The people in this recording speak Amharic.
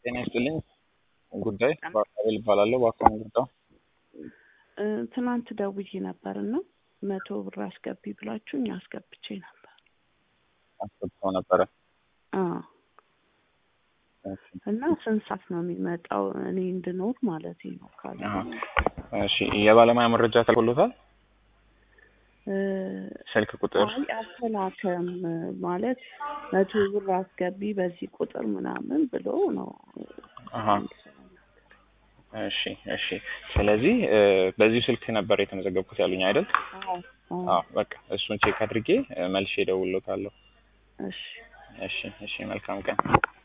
ጤና ይስጥልኝ። ጉዳይ በአካባቢ ይባላለሁ። በአካባቢ ጉዳይ እ ትናንት ደውዬ ነበር እና መቶ ብር አስገቢ ብላችሁኝ አስገብቼ ነበር። አስገብተው ነበረ። አዎ እና ስንት ሰዓት ነው የሚመጣው? እኔ እንድኖር ማለት ነው ካለ አሀ። እሺ የባለሙያ መረጃ ተልኮሎታል? እ ስልክ ቁጥር አይ አልተላከም ማለት መቶ ብር አስገቢ በዚህ ቁጥር ምናምን ብሎ ነው። አሀ። እሺ እሺ። ስለዚህ እ በዚሁ ስልክ ነበር የተመዘገብኩት ያሉኝ አይደል? አዎ አዎ። አዎ በቃ እሱን ቼክ አድርጌ እ መልሼ እደውልልዎታለሁ። እሺ እሺ እሺ። መልካም ቀን።